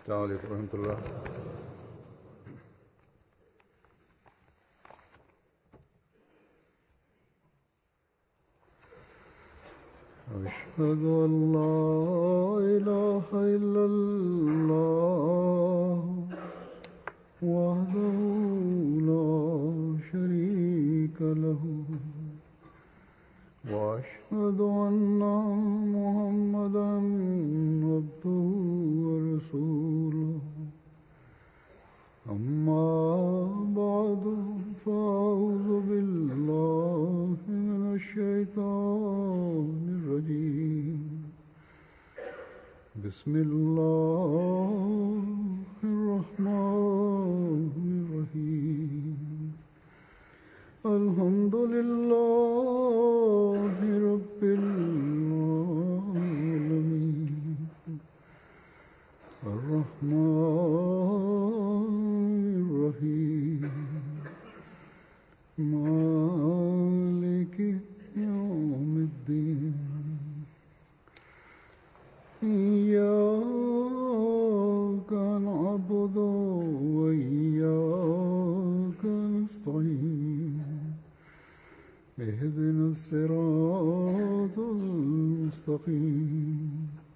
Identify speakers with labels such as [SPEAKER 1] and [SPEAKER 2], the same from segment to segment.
[SPEAKER 1] السلام عليكم ورحمة الله أشهد أن لا إله إلا الله وحده لا شريك له وأشهد أن محمدا عبده ورسوله أما بعد فأعوذ بالله من الشيطان الرجيم بسم الله الرحمن الرحيم الحمد لله رب العالمين الرحمن الرحيم مالك يوم الدين إياك نعبد وإياك نستعين اهدنا الصراط المستقيم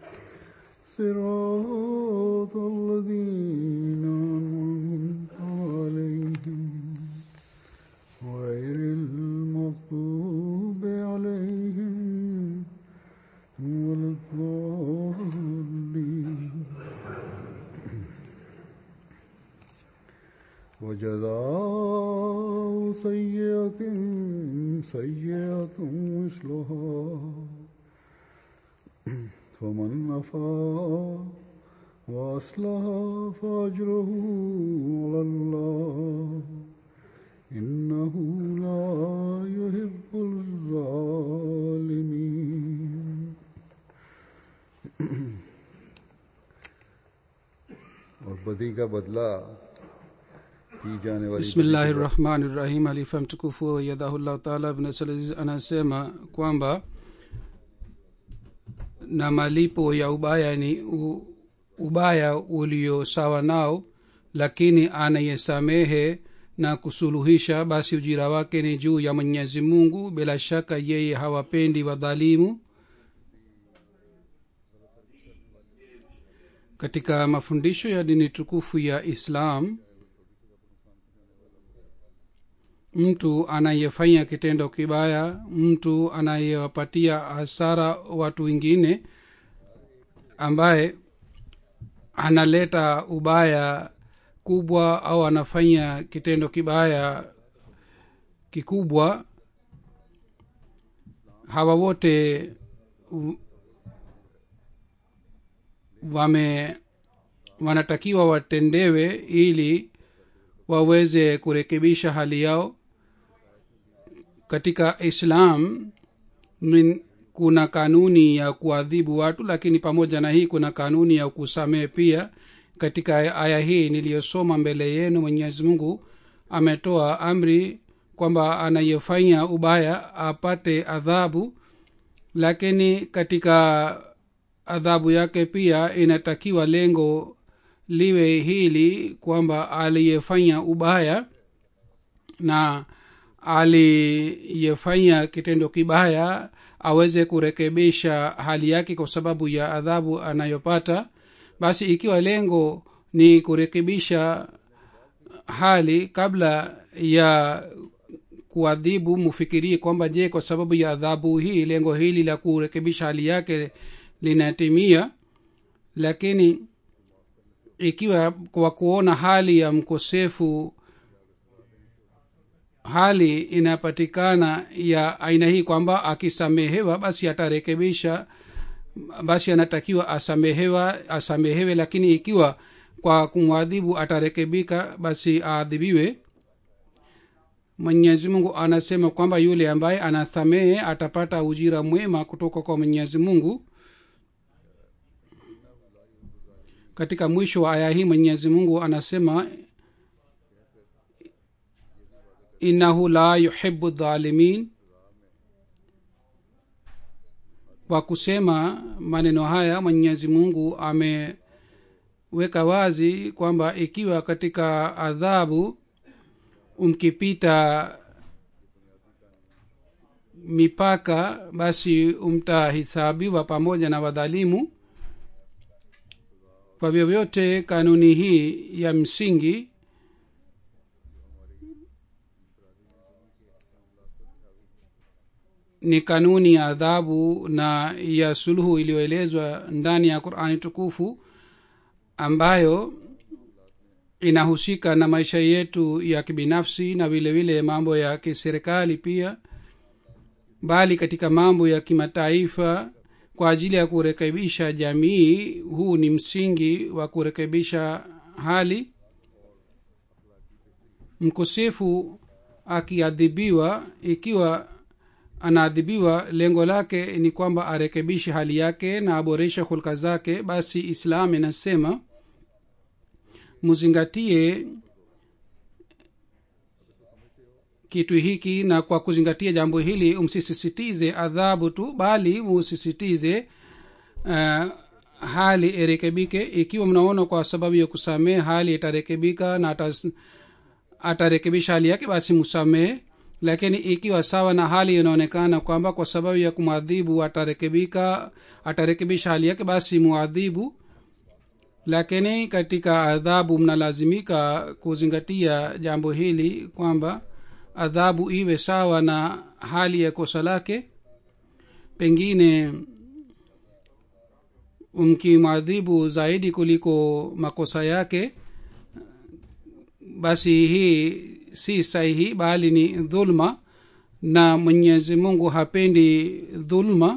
[SPEAKER 1] صراط الذين أنعمت عليهم غير المغضوب عليهم ولا الضالين وجزاء سيئة سيئة مثلها فمن عفا وأصلح فأجره على الله إنه لا يحب الظالمين और बदी का बदला की जाने वाली
[SPEAKER 2] bismillahi rahmani rahim alifa mtukufu yadhahullahu taala ibnasalaziz anasema kwamba na malipo ya ubaya ni u, ubaya ulio sawa nao lakini anayesamehe na kusuluhisha basi ujira wake ni juu ya mwenyezi mungu bila shaka yeye hawapendi wadhalimu katika mafundisho ya dini tukufu ya islam mtu anayefanya kitendo kibaya mtu anayewapatia hasara watu wengine ambaye analeta ubaya kubwa au anafanya kitendo kibaya kikubwa hawa wote u- wame wanatakiwa watendewe ili waweze kurekebisha hali yao katika islam min, kuna kanuni ya kuadhibu watu lakini pamoja na hii kuna kanuni ya kusamehe pia katika aya hii niliyosoma mbele yenu mwenyezi mungu ametoa amri kwamba anayefanya ubaya apate adhabu lakini katika adhabu yake pia inatakiwa lengo liwe hili kwamba aliyefanya ubaya na aliyefanya kitendo kibaya aweze kurekebisha hali yake kwa sababu ya adhabu anayopata basi ikiwa lengo ni kurekebisha hali kabla ya kuadhibu mufikirie kwamba je kwa sababu ya adhabu hii lengo hili la kurekebisha hali yake linatimia lakini ikiwa kwa kuona hali ya mkosefu hali inapatikana ya aina hii kwamba akisamehewa basi atarekebisha basi anatakiwa asamehewa asamehewe lakini ikiwa kwa kumwadhibu atarekebika basi aadhibiwe mwenyezi mungu anasema kwamba yule ambaye anasamehe atapata ujira mwema kutoka kwa mwenyezi mungu katika mwisho wa aya hii mwenyezi mungu anasema innahu la yuhibu dhalimin kwa kusema maneno haya mwenyezi mungu ame ameweka wazi kwamba ikiwa katika adhabu umkipita mipaka basi mtahisabiwa pamoja na wadhalimu kwa vyovyote kanuni hii ya msingi ni kanuni ya adhabu na ya suluhu iliyoelezwa ndani ya qurani tukufu ambayo inahusika na maisha yetu ya kibinafsi na vile vile mambo ya kiserikali pia bali katika mambo ya kimataifa kwa ajili ya kurekebisha jamii huu ni msingi wa kurekebisha hali mkosefu akiadhibiwa ikiwa anaadhibiwa lengo lake ni kwamba arekebishe hali yake na aboreshe hulka zake basi islam inasema muzingatie kitu hiki na kwa kuzingatia jambo hili msisisitize adhabu tu bali musisitize uh, hali irekebike ikiwa mnaona kwa sababu ya kusamehe hali itarekebika na atas, atarekebisha hali yake basi msamehe lakini ikiwa sawa na hali inaonekana kwamba kwa sababu ya kumwadhibu atarekebika atarekebisha hali yake basi muadhibu lakini katika adhabu mnalazimika kuzingatia jambo hili kwamba adhabu iwe sawa na hali ya kosa lake pengine mkimwadhibu zaidi kuliko makosa yake basi hii si sahihi bali ni dhulma na mwenyezi mungu hapendi dhulma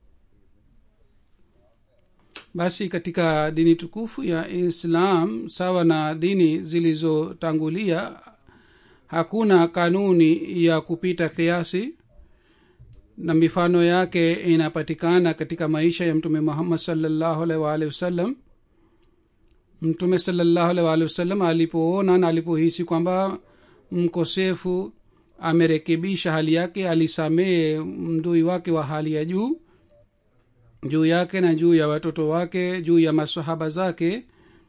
[SPEAKER 2] basi katika dini tukufu ya islam sawa na dini zilizotangulia hakuna kanuni ya kupita kiasi na mifano yake inapatikana katika maisha ya mtume muhammad salllahu alaihi waalihi wasallam mtume salllahu alaihi waalihi wasallam alipoona na alipohisi kwamba mkosefu amerekebisha hali yake alisamehe mdui wake wa hali ya juu juu yake na juu ya watoto wake juu ya masahaba zake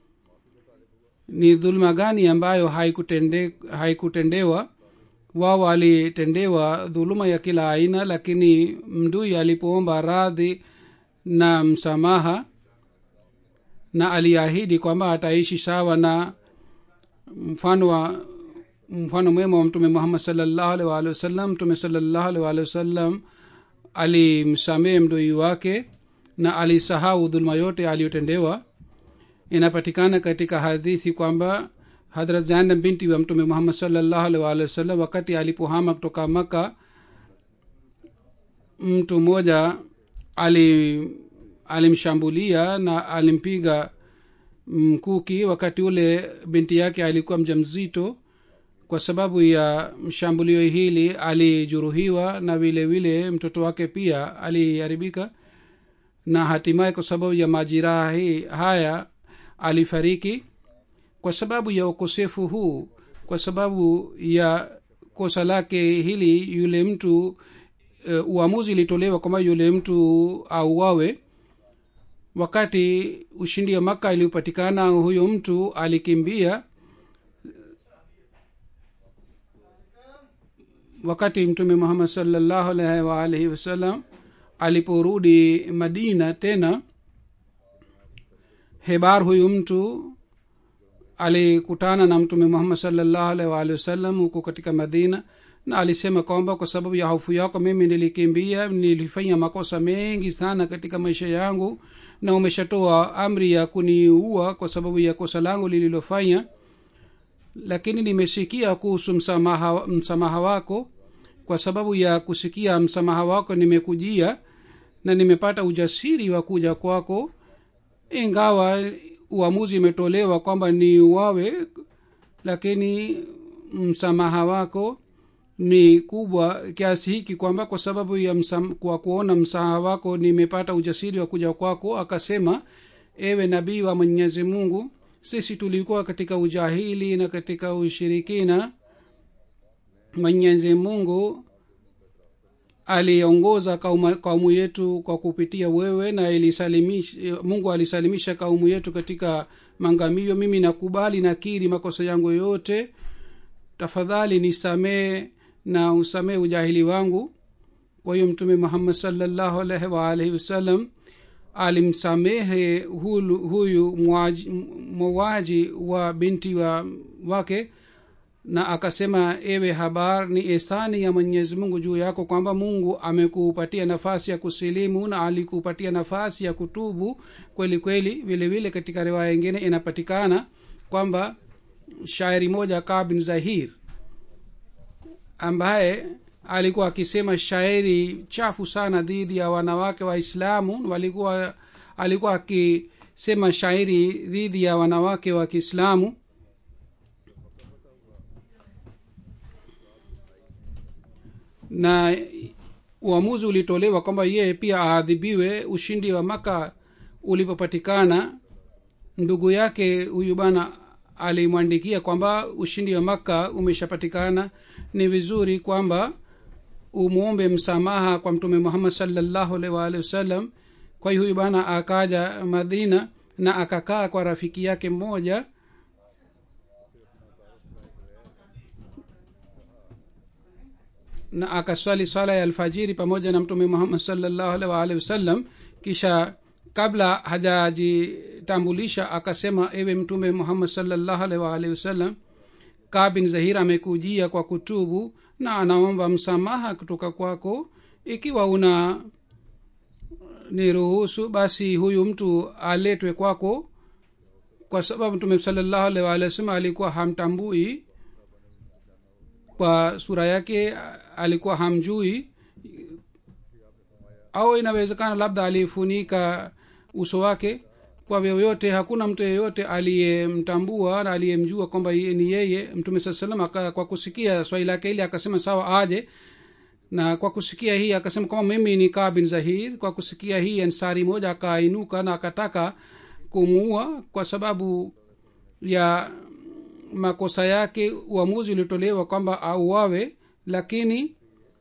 [SPEAKER 2] ni dhuluma gani ambayo haikutende, haikutendewa wao walitendewa dhuluma ya kila aina lakini mdui alipoomba radhi na msamaha na aliahidi kwamba ataishi sawa na mfano wa mfano mwema wa mtume muhammad salllahu alih waalihi wasallam mtume salllahu alih waalihi wasallam alimsamehe mdoi wake na alisahau dhuluma yote aliyotendewa inapatikana katika hadithi kwamba hadrat zainab binti wa mtume muhammad salllahu alih waalihi wasallam wakati alipohama kutoka maka mtu mmoja ali alimshambulia na alimpiga mkuki wakati ule binti yake alikuwa mja mzito kwa sababu ya shambulio hili alijeruhiwa na vile vile mtoto wake pia aliharibika na hatimaye kwa sababu ya majiraha hii haya alifariki kwa sababu ya ukosefu huu kwa sababu ya kosa lake hili yule mtu uh, uamuzi ilitolewa kwamba yule mtu auawe wakati ushindi wa maka iliyopatikana huyo mtu alikimbia wakati mtume muhammad salllahu alaihi waalihi wasallam aliporudi madina tena hebar huyu mtu alikutana na mtume muhammad salllahu alaihi waalihi wasallam huko katika madina na alisema kwamba kwa sababu ya hofu yako mimi nilikimbia nilifanya makosa mengi sana katika maisha yangu na umeshatoa amri ya kuniua kwa sababu ya kosa langu lililofanya lakini nimesikia kuhusu msamaha, msamaha wako kwa sababu ya kusikia msamaha wako nimekujia na nimepata ujasiri wa kuja kwako ingawa uamuzi imetolewa kwamba ni uwawe lakini msamaha wako ni kubwa kiasi hiki kwamba kwa sababu ya msam, kwa kuona msamaha wako nimepata ujasiri wa kuja kwako akasema ewe nabii wa mwenyezi mungu sisi tulikuwa katika ujahili na katika ushirikina mwenyezi mungu aliongoza kaumu, kaumu yetu kwa kupitia wewe na ilisalimisha mungu alisalimisha kaumu yetu katika mangamio mimi nakubali nakiri makosa yangu yote tafadhali nisamee na usamee ujahili wangu kwa hiyo mtume muhammad salllahu alaihi waalihi wasallam alimsamehe hulu, huyu mwaji wa binti wa wake na akasema ewe habar ni esani ya mwenyezi mungu juu yako kwamba mungu amekupatia nafasi ya kusilimu na alikupatia nafasi ya kutubu kweli kweli vile vile katika riwaya ingine inapatikana kwamba shairi moja kaa bin zahir ambaye alikuwa akisema shairi chafu sana dhidi ya wanawake waislamu walikuwa alikuwa akisema shairi dhidi ya wanawake wa kiislamu na uamuzi ulitolewa kwamba yeye pia aadhibiwe ushindi wa maka ulipopatikana ndugu yake huyu bana alimwandikia kwamba ushindi wa makka umeshapatikana ni vizuri kwamba umwombe msamaha kwa mtume muhammad salllahu alaihi waalihi wasallam kwa hiyo huyu bana akaja madina na akakaa kwa rafiki yake mmoja na akaswali swala ya alfajiri pamoja na mtume muhammad salllahu alaihi waalihi wasallam kisha kabla hajajitambulisha akasema ewe mtume muhammad salllahu alaihi waalihi wasallam kaa bin zahir amekujia kwa kutubu na anaomba msamaha kutoka kwako ikiwa una niruhusu basi huyu mtu aletwe kwako kwa sababu mtume salllahu alaihi waalihi wasallam alikuwa hamtambui kwa sura yake alikuwa hamjui au inawezekana labda alifunika uso wake kwa vyovyote hakuna mtu yeyote aliyemtambua na aliyemjua kwamba ni yeye mtume saa salam kwa kusikia swali lake ili akasema sawa aje na kwa kusikia hii akasema kwamba mimi ni kaa bin zahir kwa kusikia hii ansari moja akainuka na akataka kumuua kwa sababu ya makosa yake uamuzi ulitolewa kwamba auawe lakini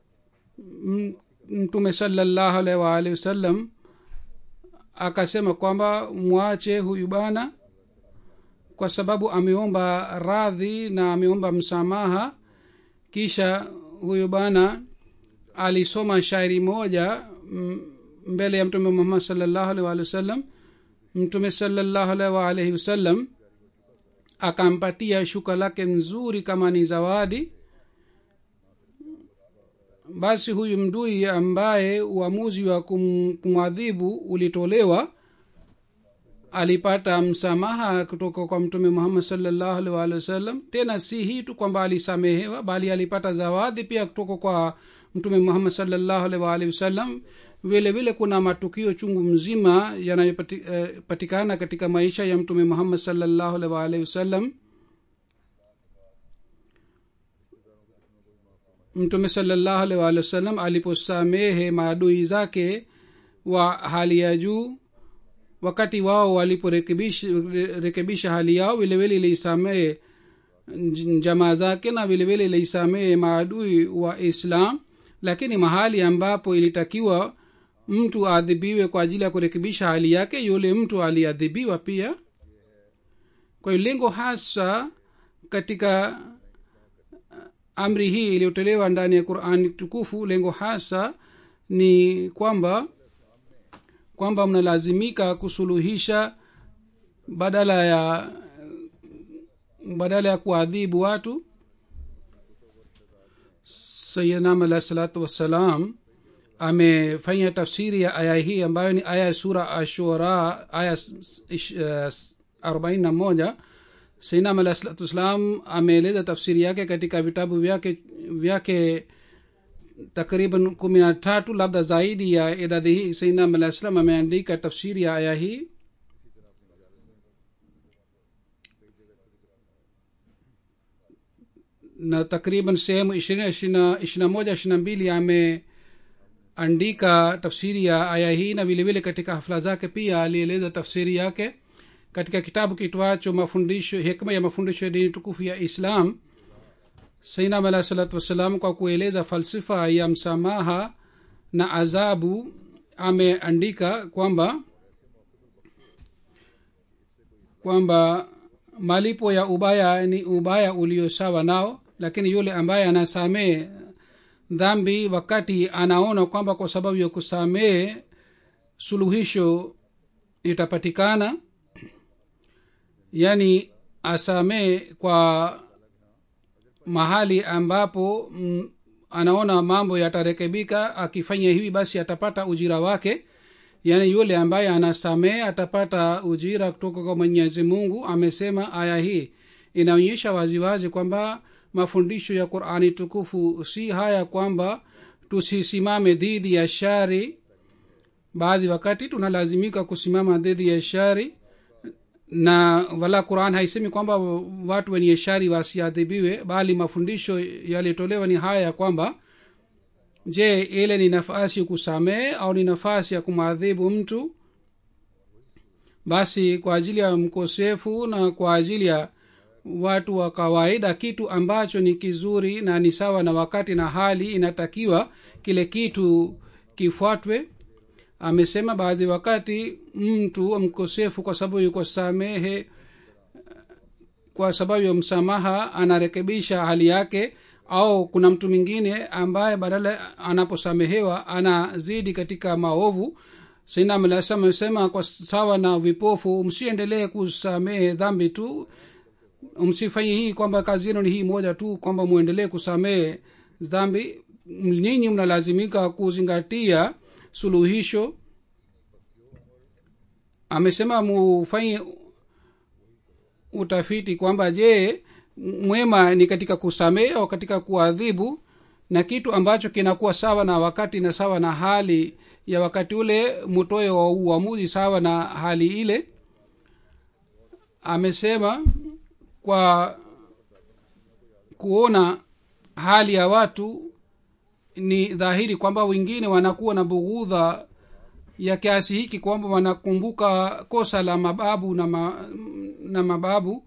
[SPEAKER 2] mtume salallahu alaihi waalihi wasallam akasema kwamba mwache huyu bana kwa sababu ameomba radhi na ameomba msamaha kisha huyu bana alisoma shairi moja mbele ya mtume muhammad salllahu alaihi waalihi wasallam mtume salllahu alaihi waalihi wasallam akampatia shuka lake nzuri kama ni zawadi basi huyu mdui ambaye uamuzi wa kum, kumwadhibu ulitolewa alipata msamaha kutoka kwa mtume muhammad salllahu alih waalihi wasallam tena si hii tu kwamba alisamehewa bali alipata zawadi pia kutoka kwa mtume muhammad salllahu alih waalihi wasallam vile vile kuna matukio chungu mzima yanayopatikana eh, katika maisha ya mtume muhammad salllahu alih waalihi wasallam mtume salllahu alih waalihi wasallam aliposamehe maadui zake wa hali ya juu wakati wao waliporekebisha hali yao vilevile iliisamehe jamaa zake na vilevile iliisamehe maadui wa islam lakini mahali ambapo ilitakiwa mtu aadhibiwe kwa ajili ya kurekebisha hali yake yule mtu aliadhibiwa pia kwa hiyo lengo hasa katika amri hii iliyotolewa ndani ya qurani tukufu lengo hasa ni kwamba kwamba mnalazimika kusuluhisha badala ya badala ya kuadhibu watu sayidnam alahi salatu wassalam amefanya tafsiri ya aya hii ambayo ni aya ya sura ashura aya arobaini na moja sainam alahi salatu wassalam ameeleza tafsiri yake katika vitabu vyake vyake takriban kumi na tatu labda zaidi ya idadi hii sainam alahi salam ameandika tafsiri ya aya hii na takriban sehemu ishirini ishirina moja ishirina mbili ameandika tafsiri ya aya hii na vilevile katika hafla zake pia alieleza tafsiri yake katika kitabu kitwacho mafundisho hikma ya mafundisho ya dini tukufu ya islam sainam alahi salatu wassalam kwa kueleza falsifa ya msamaha na adhabu ameandika kwamba kwamba malipo ya ubaya ni ubaya ulio sawa nao lakini yule ambaye anasamehe dhambi wakati anaona kwamba kwa sababu ya kusamehe suluhisho itapatikana yaani asamehe kwa mahali ambapo mm, anaona mambo yatarekebika akifanya hivi basi atapata ujira wake yaani yule ambaye anasamehe atapata ujira kutoka kwa mwenyezi mungu amesema aya hii inaonyesha waziwazi kwamba mafundisho ya qurani tukufu si haya kwamba tusisimame dhidi ya shari baadhi wakati tunalazimika kusimama dhidi ya shari na wala quran haisemi kwamba watu wenye shari wasiadhibiwe bali mafundisho yaliyotolewa ni haya ya kwamba je ile ni nafasi ya kusamehe au ni nafasi ya kumwadhibu mtu basi kwa ajili ya mkosefu na kwa ajili ya watu wa kawaida kitu ambacho ni kizuri na ni sawa na wakati na hali inatakiwa kile kitu kifuatwe amesema baadhi wakati mtu mkosefu kwa sababu yuko samehe kwa sababu ya msamaha anarekebisha hali yake au kuna mtu mwingine ambaye badala anaposamehewa anazidi katika maovu sinamlasa amesema kwa sawa na vipofu msiendelee kusamehe dhambi tu msifanye hii kwamba kazi yenu ni hii moja tu kwamba mwendelee kusamehe dhambi ninyi mnalazimika kuzingatia suluhisho amesema mufanye utafiti kwamba je mwema ni katika kusamehe au katika kuadhibu na kitu ambacho kinakuwa sawa na wakati na sawa na hali ya wakati ule mutoe wa uamuzi sawa na hali ile amesema kwa kuona hali ya watu ni dhahiri kwamba wengine wanakuwa na bughudha ya kiasi hiki kwamba wanakumbuka kosa la mababu na, ma, na mababu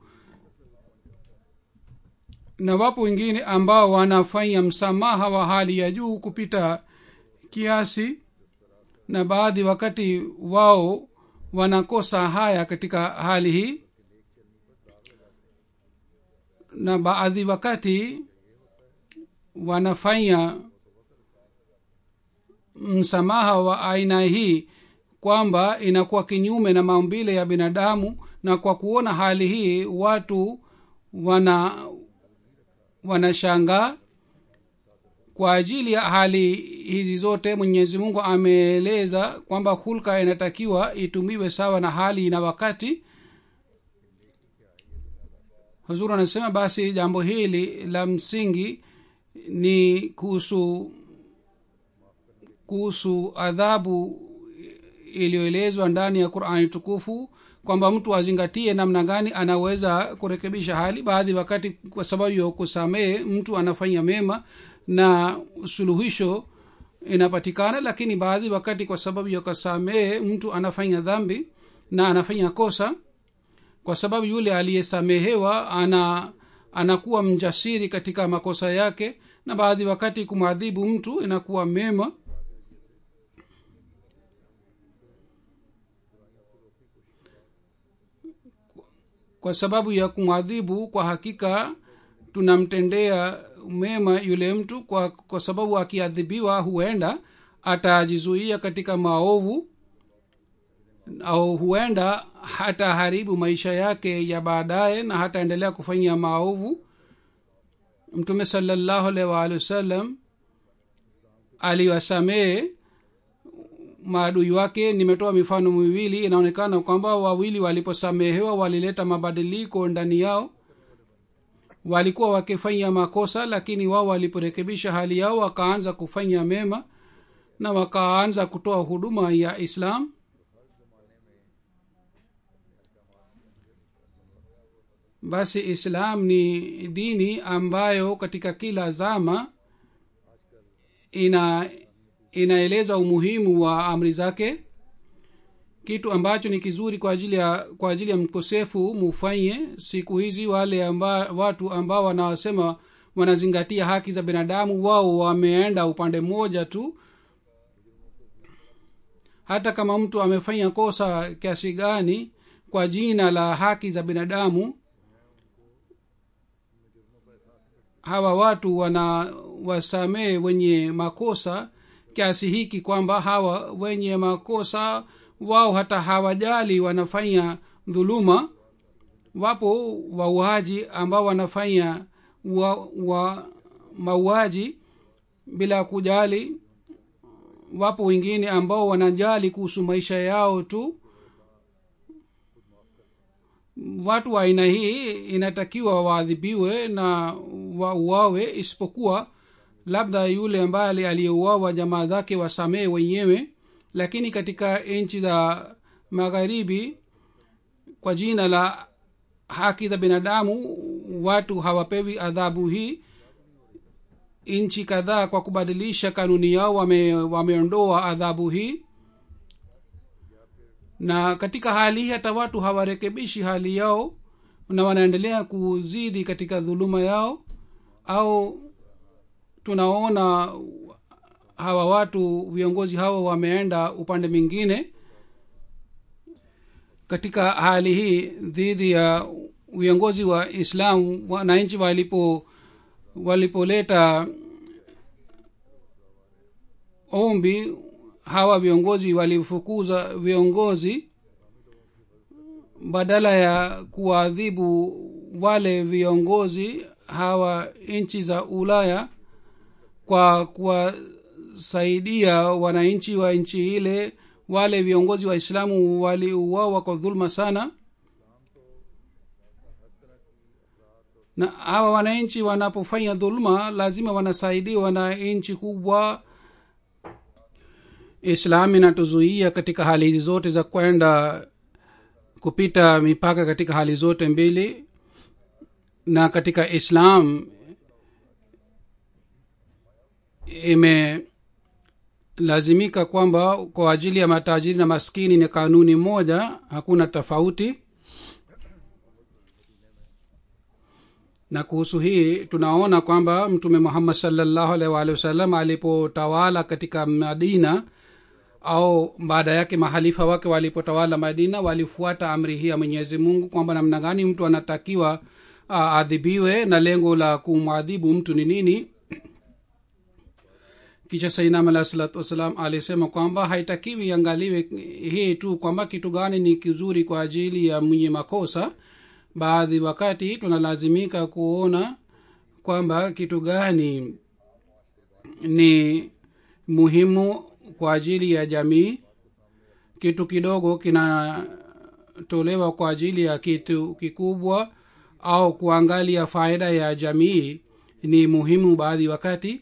[SPEAKER 2] na wapo wengine ambao wanafanya msamaha wa hali ya juu kupita kiasi na baadhi wakati wao wanakosa haya katika hali hii na baadhi wakati wanafanya msamaha wa aina hii kwamba inakuwa kinyume na maumbile ya binadamu na kwa kuona hali hii watu wana wanashangaa kwa ajili ya hali hizi zote mwenyezi mungu ameeleza kwamba hulka inatakiwa itumiwe sawa na hali na wakati huzuru anasema basi jambo hili la msingi ni kuhusu kuhusu adhabu iliyoelezwa ndani ya qurani tukufu kwamba mtu azingatie namna gani anaweza kurekebisha hali baadhi wakati kwa sababu ya kusamehe mtu anafanya mema na suluhisho inapatikana lakini baadhi wakati kwa sababu ya kusamehe mtu anafanya dhambi na anafanya kosa kwa sababu yule aliyesamehewa ana anakuwa mjasiri katika makosa yake na baadhi wakati kumwadhibu mtu inakuwa mema kwa sababu ya kumwadhibu kwa hakika tunamtendea mema yule mtu kwa, kwa sababu akiadhibiwa huenda atajizuia katika maovu au huenda hataharibu maisha yake ya baadaye na hataendelea kufanya maovu mtume salallahu alaihi waalihi wasallam aliwasamehe maadui wake nimetoa mifano miwili inaonekana kwamba wawili waliposamehewa walileta mabadiliko ndani yao walikuwa wakifanya makosa lakini wao waliporekebisha hali yao wakaanza kufanya mema na wakaanza kutoa huduma ya islam basi islam ni dini ambayo katika kila zama ina inaeleza umuhimu wa amri zake kitu ambacho ni kizuri kwa ajili ya kwa ajili ya mkosefu mufanye siku hizi wale amba, watu ambao wanasema wanazingatia haki za binadamu wao wameenda upande mmoja tu hata kama mtu amefanya kosa kiasi gani kwa jina la haki za binadamu hawa watu wana wasamee wenye makosa kiasi hiki kwamba hawa wenye makosa wao hata hawajali wanafanya dhuluma wapo wauaji ambao wanafanya wa, wa mauaji bila kujali wapo wengine ambao wanajali kuhusu maisha yao tu watu wa aina hii inatakiwa waadhibiwe na wauawe isipokuwa labda yule ambaye aliyeuawa jamaa zake wasamehe wenyewe lakini katika nchi za magharibi kwa jina la haki za binadamu watu hawapewi adhabu hii nchi kadhaa kwa kubadilisha kanuni yao wame, wameondoa adhabu hii na katika hali hii hata watu hawarekebishi hali yao na wanaendelea kuzidi katika dhuluma yao au tunaona hawa watu viongozi hawa wameenda upande mwingine katika hali hii dhidi ya viongozi wa islamu wananchi walipo walipoleta ombi hawa viongozi walifukuza viongozi badala ya kuwaadhibu wale viongozi hawa nchi za ulaya kwa kuwasaidia wananchi wa nchi ile wale viongozi wa islamu waliuawa kwa dhuluma sana na hawa wananchi wanapofanya dhuluma lazima wanasaidiwa na nchi kubwa islam inatuzuia katika hali hizi zote za kwenda kupita mipaka katika hali zote mbili na katika islam imelazimika kwamba kwa ajili ya matajiri na maskini ni kanuni moja hakuna tofauti na kuhusu hii tunaona kwamba mtume muhammad salllahu alaihi waalihi wasallam alipotawala katika madina au baada yake mahalifa wake walipotawala madina walifuata amri hii ya mwenyezi mungu kwamba namna gani mtu anatakiwa aadhibiwe na lengo la kumwadhibu mtu ni nini kisha sainam alahi salatu wassalam alisema kwamba haitakiwi iangaliwe hii tu kwamba kitu gani ni kizuri kwa ajili ya mwenye makosa baadhi wakati tunalazimika kuona kwamba kitu gani ni muhimu kwa ajili ya jamii kitu kidogo kinatolewa kwa ajili ya kitu kikubwa au kuangalia faida ya jamii ni muhimu baadhi wakati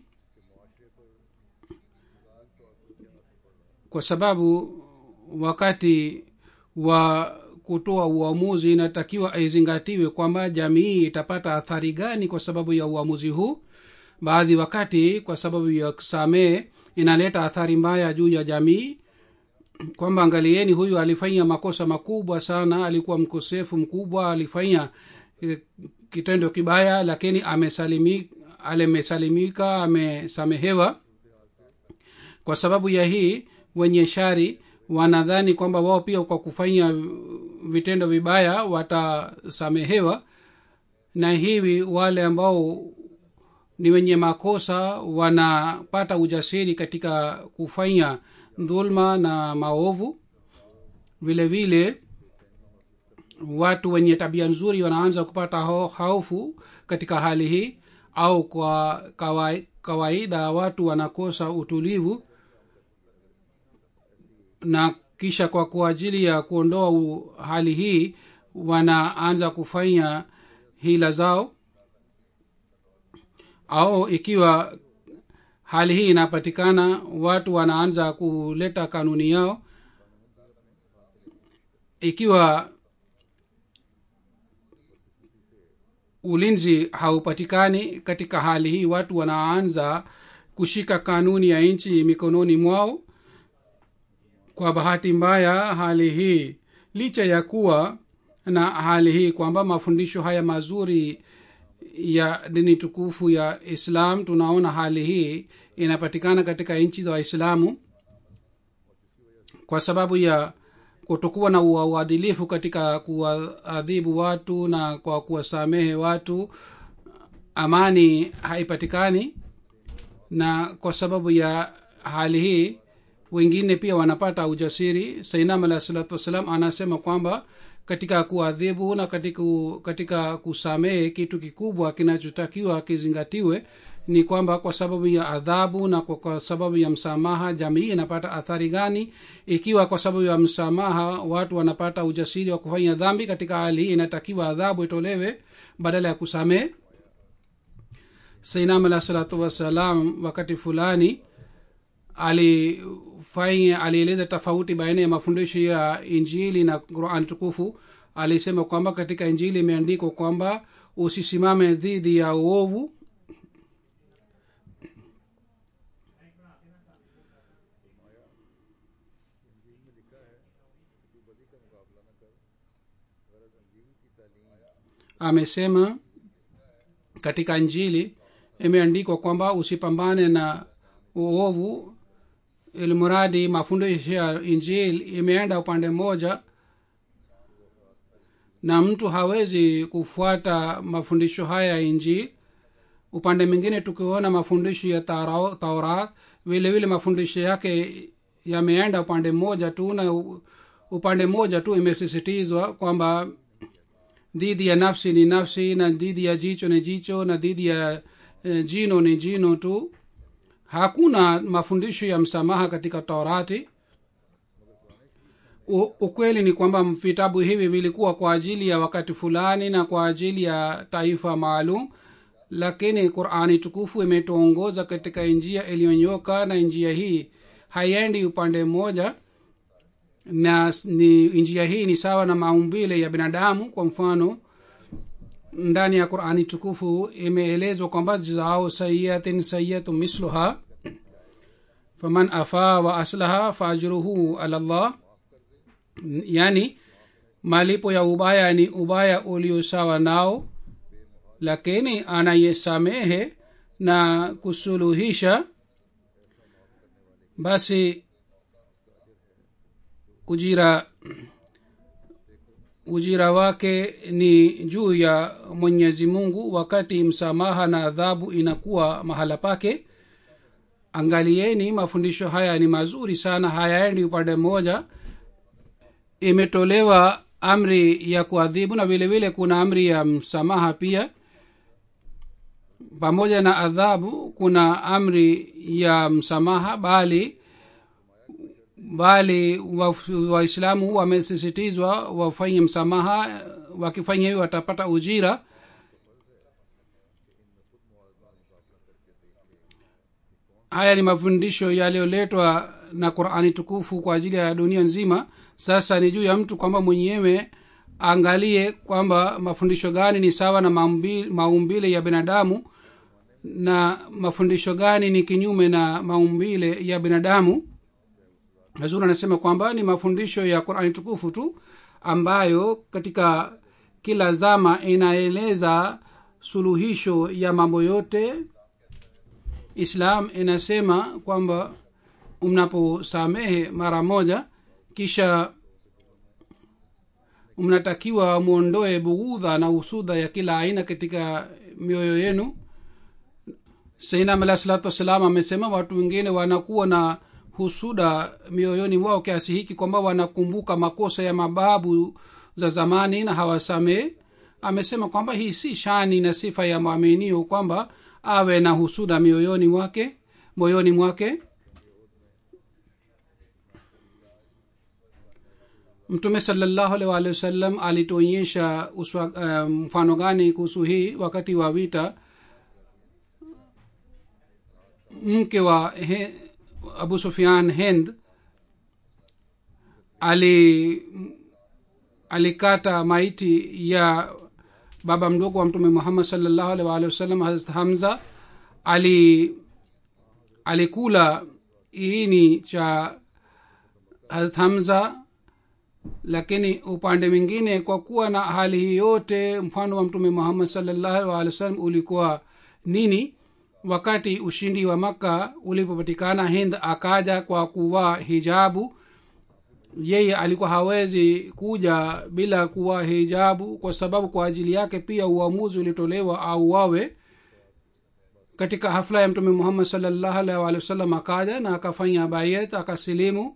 [SPEAKER 2] kwa sababu wakati wa kutoa uamuzi inatakiwa izingatiwe kwamba jamii itapata athari gani kwa sababu ya uamuzi huu baadhi wakati kwa sababu ya kusamehe inaleta athari mbaya juu ya jamii kwamba angalieni huyu alifanya makosa makubwa sana alikuwa mkosefu mkubwa alifanya eh, kitendo kibaya lakini amesalimika amesalimika amesamehewa kwa sababu ya hii wenye shari wanadhani kwamba wao pia kwa kufanya vitendo vibaya watasamehewa na hivi wale ambao ni wenye makosa wanapata ujasiri katika kufanya dhulma na maovu vile vile watu wenye tabia nzuri wanaanza kupata ho- hofu katika hali hii au kwa kawai- kawaida watu wanakosa utulivu na kisha kwa kwa ajili ya kuondoa u- hali hii wanaanza kufanya hila zao au ikiwa hali hii inapatikana watu wanaanza kuleta kanuni yao ikiwa ulinzi haupatikani katika hali hii watu wanaanza kushika kanuni ya nchi mikononi mwao kwa bahati mbaya hali hii licha ya kuwa na hali hii kwamba mafundisho haya mazuri ya dini tukufu ya islam tunaona hali hii inapatikana katika nchi za waislamu kwa sababu ya kutokuwa na ua- uadilifu katika kuwaadhibu watu na kwa kuwasamehe watu amani haipatikani na kwa sababu ya hali hii wengine pia wanapata ujasiri sainam alah salatu wassalam anasema kwamba katika kuadhibu na katika, katika kusamehe kitu kikubwa kinachotakiwa kizingatiwe ni kwamba kwa sababu ya adhabu na kwa, kwa sababu ya msamaha jamii inapata athari gani ikiwa kwa sababu ya msamaha watu wanapata ujasiri wa kufanya dhambi katika hali hii inatakiwa adhabu itolewe badala ya kusamehe sainam alah salatu wassalam wakati fulani alifanya alieleza tofauti baina ya mafundisho ya injili na qurani tukufu alisema kwamba katika injili imeandikwa kwamba usisimame dhidi ya uovu amesema katika injili imeandikwa kwamba usipambane na uovu ilmuradi mafundisho ya injili imeenda upande mmoja na mtu hawezi kufuata mafundisho haya ya injili upande mwingine tukiona mafundisho ya Tara- taurat vile vile mafundisho yake yameenda upande mmoja tu na u- upande mmoja tu imesisitizwa kwamba dhidi ya nafsi ni nafsi na dhidi ya jicho ni jicho na dhidi ya eh, jino ni jino tu hakuna mafundisho ya msamaha katika taurati U, ukweli ni kwamba vitabu hivi vilikuwa kwa ajili ya wakati fulani na kwa ajili ya taifa maalum lakini qurani tukufu imetuongoza katika njia iliyonyoka na njia hii haiendi upande mmoja na s- ni njia hii ni sawa na maumbile ya binadamu kwa mfano ndani ya qurani tukufu imeelezwa kwamba jazao sayiatin sayatu misluha faman afaa wa aslaha faajruhu ala llah yani malipo ya ubaya ni ubaya ulio sawa nao lakini anayesamehe na kusuluhisha basi ujira ujira wake ni juu ya mwenyezi mungu wakati msamaha na adhabu inakuwa mahala pake angalieni mafundisho haya ni mazuri sana hayaendi upande mmoja imetolewa amri ya kuadhibu na vile vile kuna amri ya msamaha pia pamoja na adhabu kuna amri ya msamaha bali bali waislamu wa wamesisitizwa wafanye msamaha wakifanya hivyo watapata ujira haya ni mafundisho yaliyoletwa na qurani tukufu kwa ajili ya dunia nzima sasa ni juu ya mtu kwamba mwenyewe angalie kwamba mafundisho gani ni sawa na maumbile, maumbile ya binadamu na mafundisho gani ni kinyume na maumbile ya binadamu hazur anasema kwamba ni mafundisho ya qurani tukufu tu ambayo katika kila zama inaeleza suluhisho ya mambo yote islam inasema kwamba mnaposamehe mara moja kisha mnatakiwa mwondoe bughudha na usudha ya kila aina katika mioyo yenu sainam alah salatu wassalam amesema watu wengine wanakuwa na husuda mioyoni mwao kiasi hiki kwamba wanakumbuka makosa ya mababu za zamani na hawasamehe amesema kwamba hii si shani na sifa ya mwaminio kwamba awe na husuda mioyoni mwake moyoni mwake mtume salallahu alih waalihi wasallam alituonyesha uh, mfano gani kuhusu hii wakati wa vita mke wa he, abu sufian hend ali alikata maiti ya baba mdogo wa mtume muhammad salllahu alih waalihi wasallam hazrat hamza ali alikula iini cha hazrat hamza lakini upande mwingine kwa kuwa na hali hii yote mfano wa mtume muhammad salllahu alih wasallam ulikuwa nini wakati ushindi wa makka ulipopatikana hind akaja kwa kuvaa hijabu yeye alikuwa hawezi kuja bila kuwa hijabu kwa sababu kwa ajili yake pia uamuzi ulitolewa au wawe katika hafla ya mtume muhammad salllahu alaihi waalihi wasallam akaja na akafanya bayet akasilimu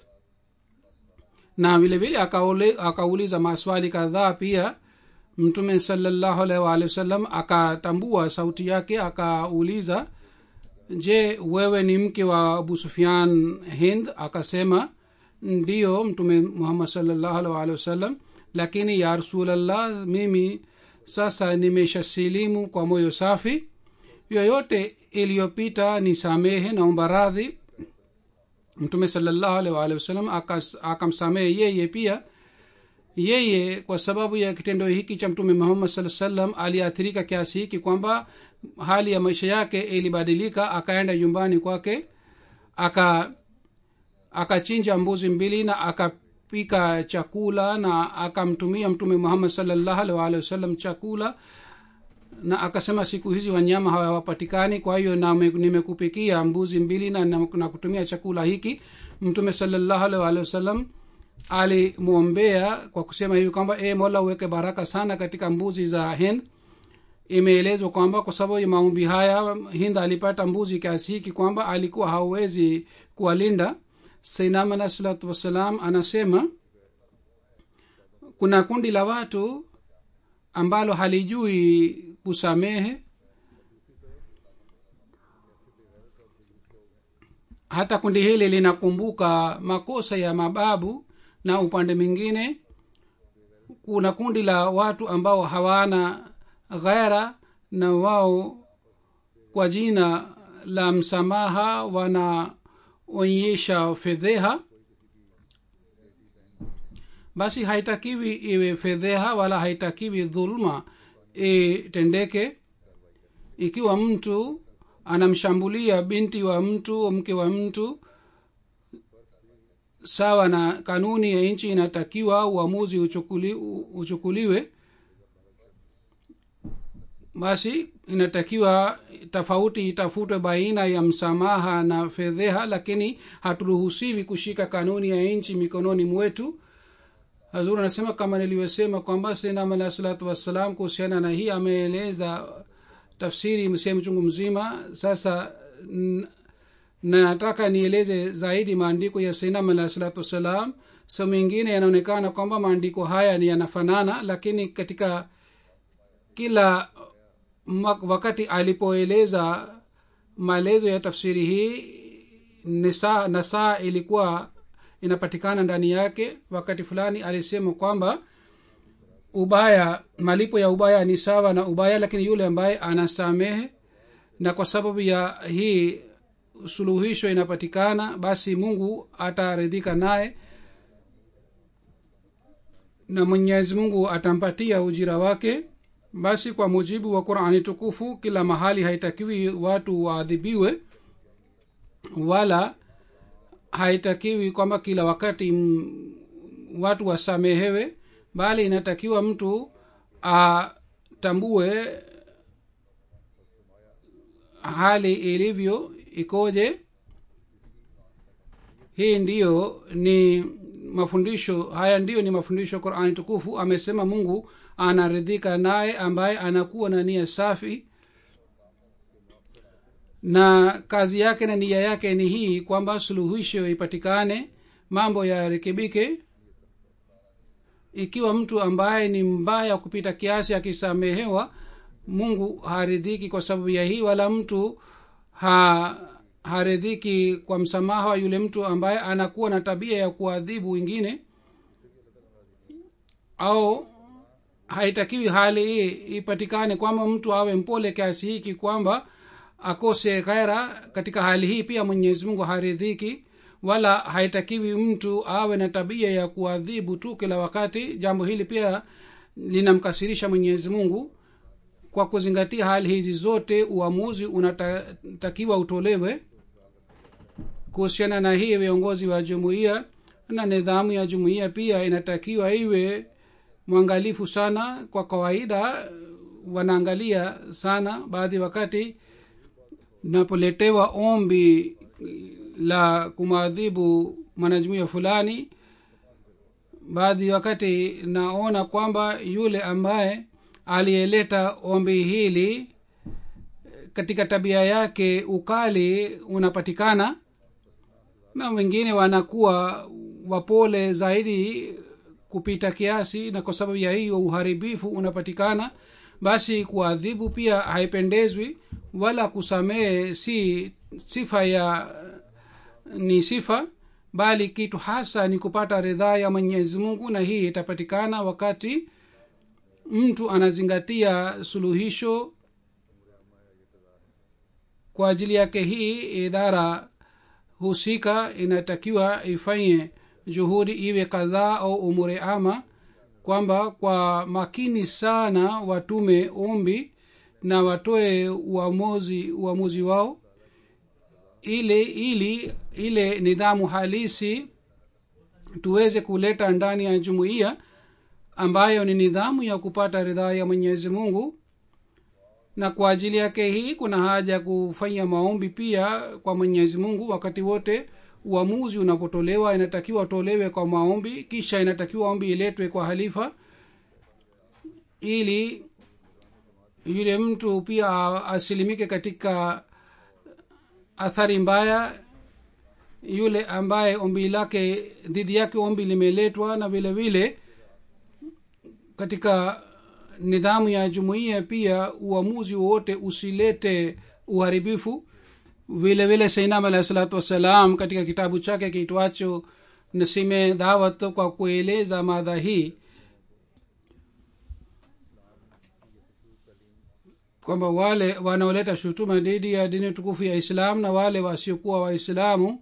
[SPEAKER 2] na vile vile akaule- akauliza maswali kadhaa pia mtume salllahu alaihi waalihi wasallam akatambua sauti yake akauliza je wewe ni mke wa abu sufian hind akasema ndiyo mtume muhammad salllahu alaihi waalihi wasallam lakini ya rasulllah mimi sasa nimeshasilimu kwa moyo safi yoyote iliyopita ni samehe naomba radhi mtume salllahu alaihi waalihi wasallam akas- akamsamehe yeye pia yeye kwa sababu ya kitendo hiki cha mtume muhammad saa salam aliathirika kiasi hiki kwamba hali ya maisha yake ilibadilika akaenda nyumbani kwake aka akachinja mbuzi mbili na akapika chakula na akamtumia mtume muhammad salllahu alaihi waalihi wasallam chakula na akasema siku hizi wanyama hawapatikani kwa hiyo na me- nimekupikia mbuzi mbili na, na, na kutumia chakula hiki mtume salllahu alaihi waalihi wasallam alimwombea kwa kusema hivi kwamba e mola uweke baraka sana katika mbuzi za hind imeelezwa kwamba kwa sababu ya maombi haya hind alipata mbuzi kiasi hiki kwamba alikuwa hauwezi kuwalinda sainam alah salatu wassalam anasema kuna kundi la watu ambalo halijui kusamehe hata kundi hili linakumbuka makosa ya mababu na upande mwingine kuna kundi la watu ambao hawana ghera na wao kwa jina la msamaha wanaonyesha fedheha basi haitakiwi iwe fedheha wala haitakiwi dhuluma itendeke ikiwa mtu anamshambulia binti wa mtu mke wa mtu sawa na kanuni ya nchi inatakiwa uamuzi uchukuli, uchukuliwe basi inatakiwa tofauti itafutwe baina ya msamaha na fedheha lakini haturuhusiwi kushika kanuni ya nchi mikononi mwetu hazur anasema kama nilivyosema kwamba sinam alah salatu wassalam kuhusiana na hii ameeleza tafsiri sehemu chungu mzima sasa n- nataka nieleze zaidi maandiko ya sinam alah salatu wassalam sehemu ingine yanaonekana kwamba maandiko haya ni yanafanana lakini katika kila mak- wakati alipoeleza maelezo ya tafsiri hii nisa nasaa ilikuwa inapatikana ndani yake wakati fulani alisema kwamba ubaya malipo ya ubaya ni sawa na ubaya lakini yule ambaye anasamehe na kwa sababu ya hii suluhisho inapatikana basi mungu ataridhika naye na mwenyezi mungu atampatia ujira wake basi kwa mujibu wa qurani tukufu kila mahali haitakiwi watu waadhibiwe wala haitakiwi kwamba kila wakati m, watu wasamehewe bali inatakiwa mtu atambue hali ilivyo ikoje hii ndiyo ni mafundisho haya ndiyo ni mafundisho qurani tukufu amesema mungu anaridhika naye ambaye anakuwa na nia safi na kazi yake na nia yake ni hii kwamba suluhisho ipatikane mambo yarekebike ikiwa mtu ambaye ni mbaya kupita kiasi akisamehewa mungu haridhiki kwa sababu ya hii wala mtu ha haridhiki kwa msamaha wa yule mtu ambaye anakuwa na tabia ya kuadhibu wengine au haitakiwi hali hii ipatikane kwamba mtu awe mpole kiasi hiki kwamba akose ghaira katika hali hii pia mwenyezi mungu haridhiki wala haitakiwi mtu awe na tabia ya kuadhibu tu kila wakati jambo hili pia linamkasirisha mwenyezi mungu kwa kuzingatia hali hizi zote uamuzi unatakiwa utolewe kuhusiana na hii viongozi wa jumuiya na nidhamu ya jumuiya pia inatakiwa iwe mwangalifu sana kwa kawaida wanaangalia sana baadhi wakati napoletewa ombi la kumwadhibu mwanajumuiya fulani baadhi wakati naona kwamba yule ambaye aliyeleta ombi hili katika tabia yake ukali unapatikana na wengine wanakuwa wapole zaidi kupita kiasi na kwa sababu ya hiyo uharibifu unapatikana basi kuadhibu pia haipendezwi wala kusamehe si sifa ya ni sifa bali kitu hasa ni kupata ridhaa ya mwenyezi mungu na hii itapatikana wakati mtu anazingatia suluhisho kwa ajili yake hii idara husika inatakiwa ifanye juhudi iwe kadhaa au umure ama kwamba kwa makini sana watume ombi na watoe uamuzi uamuzi wao ile ili ile nidhamu halisi tuweze kuleta ndani ya jumuiya ambayo ni nidhamu ya kupata ridhaa ya mwenyezi mungu na kwa ajili yake hii kuna haja ya kufanya maombi pia kwa mwenyezi mungu wakati wote uamuzi unapotolewa inatakiwa utolewe kwa maombi kisha inatakiwa ombi iletwe kwa halifa ili yule mtu pia asilimike katika athari mbaya yule ambaye ombi lake dhidi yake ombi limeletwa na vile vile katika nidhamu ya jumuiya pia uamuzi wowote usilete uharibifu vile vile sainam alahi salatu wassalam katika kitabu chake kiitwacho nasime dhawat kwa kueleza madha hii kwamba wale wanaoleta shutuma dhidi ya dini tukufu ya islam na wale wasiokuwa waislamu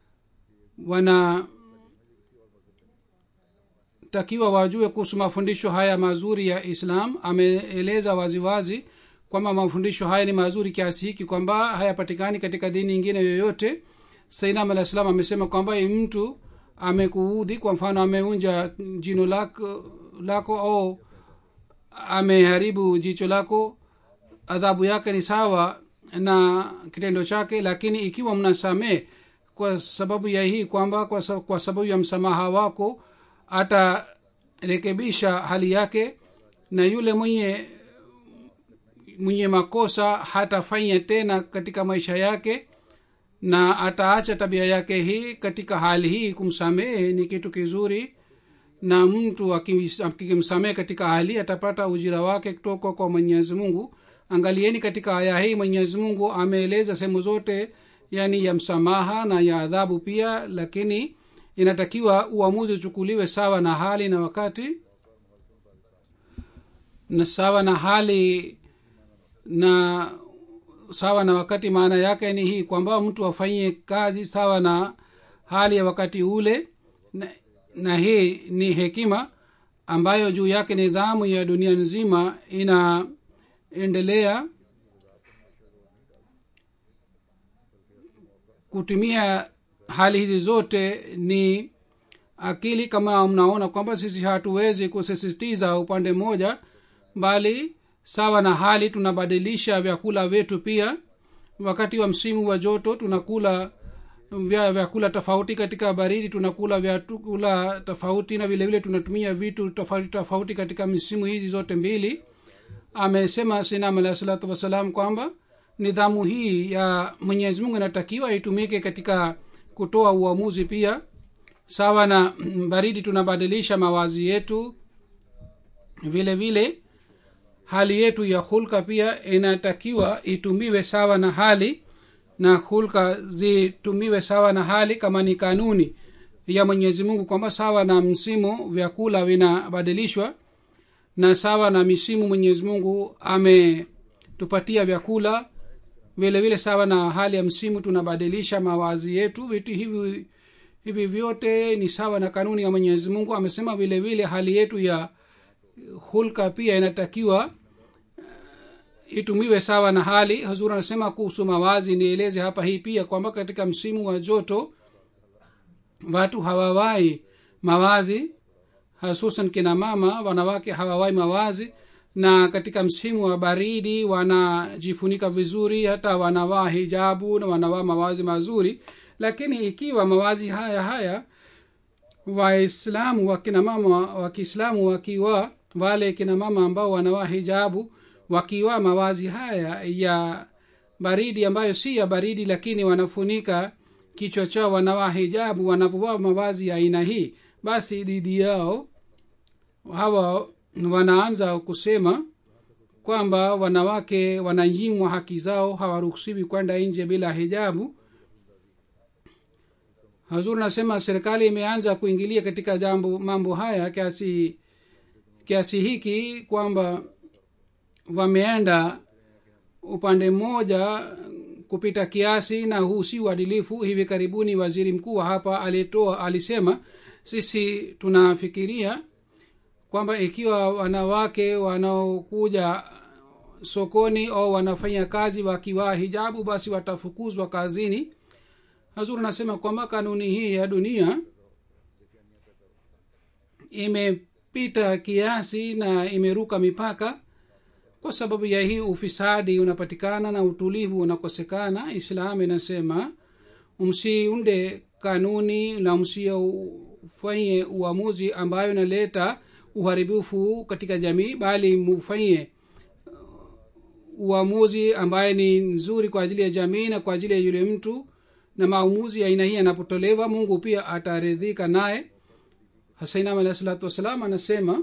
[SPEAKER 2] wanatakiwa wajue kuhusu mafundisho haya mazuri ya islam ameeleza waziwazi kwamba mafundisho haya ni mazuri kiasi hiki kwamba hayapatikani katika dini nyingine yoyote sainam alah salam amesema kwamba mtu amekuudhi kwa mfano ameunja jino lako, lako au ameharibu jicho lako adhabu yake ni sawa na kitendo chake lakini ikiwa mnasamee kwa sababu ya hii kwamba kwa, kwa sababu ya msamaha wako atarekebisha hali yake na yule mwenye mwenye makosa hatafanya tena katika maisha yake na ataacha tabia yake hii katika hali hii kumsamehe ni kitu kizuri na mtu akimsamehe katika hali atapata ujira wake kutoka kwa mwenyezi mungu angalieni katika aya hii mwenyezi mungu ameeleza sehemu zote yani ya msamaha na ya adhabu pia lakini inatakiwa uamuzi uchukuliwe sawa na hali na wakati na sawa na hali na sawa na wakati maana yake ni hii kwamba mtu afanyie kazi sawa na hali ya wakati ule na, na hii ni hekima ambayo juu yake nidhamu ya dunia nzima inaendelea kutumia hali hizi zote ni akili kama mnaona kwamba sisi hatuwezi kusisitiza upande mmoja bali sawa na hali tunabadilisha vyakula vyetu pia wakati wa msimu wa joto tunakula vya vyakula tofauti katika baridi tunakula vyakula tofauti na vile vile tunatumia vitu tofauti tofauti katika misimu hizi zote mbili amesema sinam alahi salatu wassalam kwamba nidhamu hii ya mwenyezi mungu inatakiwa itumike katika kutoa uamuzi pia sawa na baridi tunabadilisha mawazi yetu vile vile hali yetu ya hulka pia inatakiwa itumiwe sawa na hali na hulka zitumiwe sawa na hali kama ni kanuni ya mwenyezi mungu kwamba sawa na msimu vyakula vinabadilishwa na sawa na misimu mwenyezi mungu ametupatia vyakula vile vile sawa na hali ya msimu tunabadilisha mawazi yetu vitu hivi hivi vyote ni sawa na kanuni ya mwenyezi mungu amesema vile vile hali yetu ya hulka pia inatakiwa itumiwe sawa na hali hazur anasema kuhusu mawazi nieleze hapa hii pia kwamba katika msimu wa joto watu hawawai mawazi hasusan kina mama wanawake hawawai mawazi na katika msimu wa baridi wanajifunika vizuri hata wanavaa hijabu na wanavaa mawazi mazuri lakini ikiwa mawazi haya haya waislamu wakina mama wa kiislamu wakiwa wale kina mama ambao wanavaa hijabu wakiwa mawazi haya ya baridi ambayo si ya baridi lakini wanafunika kichwa chao wanavaa hijabu wanapovaa mavazi ya aina hii basi dhidi yao hawa wanaanza kusema kwamba wanawake wananyimwa haki zao hawaruhusiwi kwenda nje bila hijabu hazur nasema serikali imeanza kuingilia katika jambo mambo haya kiasi kiasi hiki kwamba wameenda upande mmoja kupita kiasi na huu si uadilifu hivi karibuni waziri mkuu wa hapa alitoa alisema sisi tunafikiria kwamba ikiwa wanawake wanaokuja sokoni au wanafanya kazi wakivaa hijabu basi watafukuzwa kazini hazur anasema kwamba kanuni hii ya dunia imepita kiasi na imeruka mipaka kwa sababu ya hii ufisadi unapatikana na utulivu unakosekana islam inasema msiunde kanuni na msiofanye uamuzi ambayo inaleta uharibifu katika jamii bali mufanyie uamuzi ambaye ni nzuri kwa ajili ya jamii na kwa ajili ya yule mtu na maamuzi ya aina hii yanapotolewa mungu pia ataridhika naye hasainam alahi salatu wassalam anasema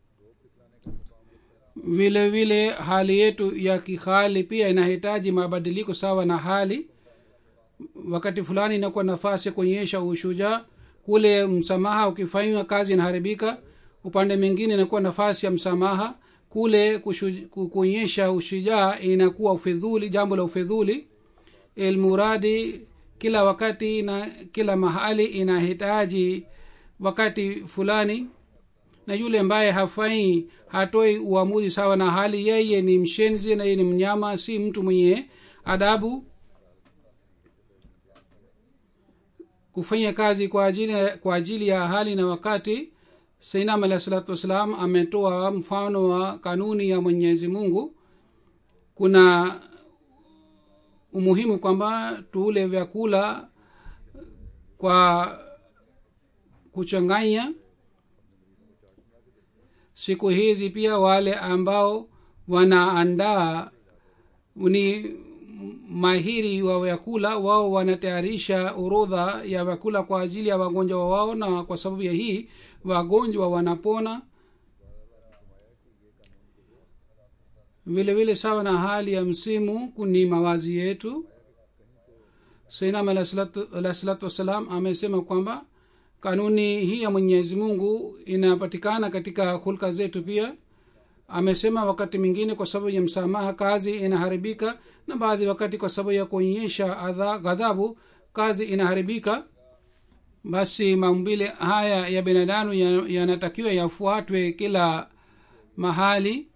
[SPEAKER 2] vile vile hali yetu ya kihali pia inahitaji mabadiliko sawa na hali wakati fulani inakuwa nafasi ya kuonyesha ushujaa kule msamaha ukifanywa kazi inaharibika upande mwingine inakuwa nafasi ya msamaha kule kuonyesha ushujaa inakuwa ufidhuli jambo la ufidhuli ilmuradi kila wakati na kila mahali inahitaji wakati fulani na yule ambaye hafai hatoi uamuzi sawa na hali yeye ni mshenzi na yeye ni mnyama si mtu mwenye adabu kufanya kazi kwa ajili, kwa ajili ya hali na wakati sainam alahi salatu wassalam ametoa mfano wa kanuni ya mwenyezi mungu kuna umuhimu kwamba tuule vyakula kwa kuchanganya siku hizi pia wale ambao wanaandaa ni mahiri wa vyakula wao wanatayarisha orodha ya vyakula kwa ajili ya wagonjwa wao na kwa sababu ya hii wagonjwa wanapona vile vile sawa na hali ya msimu ni mawazi yetu sainam alah salatu wassalam amesema kwamba kanuni hii ya mwenyezi mungu inapatikana katika hulka zetu pia amesema wakati mwingine kwa sababu ya msamaha kazi inaharibika na baadhi wakati kwa sababu ya kuonyesha ghadhabu kazi inaharibika basi maumbile haya ya binadamu yanatakiwa ya yafuatwe kila mahali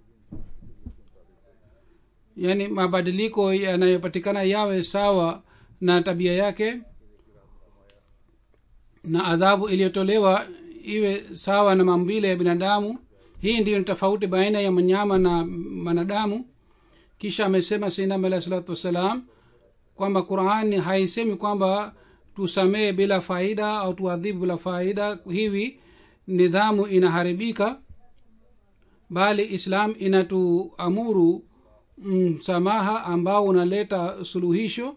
[SPEAKER 2] yaani mabadiliko yanayopatikana yawe sawa na tabia yake na adhabu iliyotolewa iwe sawa na maumbile ya binadamu hii ndiyo ni tofauti baina ya mnyama na mwanadamu kisha amesema sinam alahi salatu wassalam kwamba qurani haisemi kwamba tusamehe bila faida au tuadhibu bila faida hivi nidhamu inaharibika bali islam inatuamuru msamaha ambao unaleta suluhisho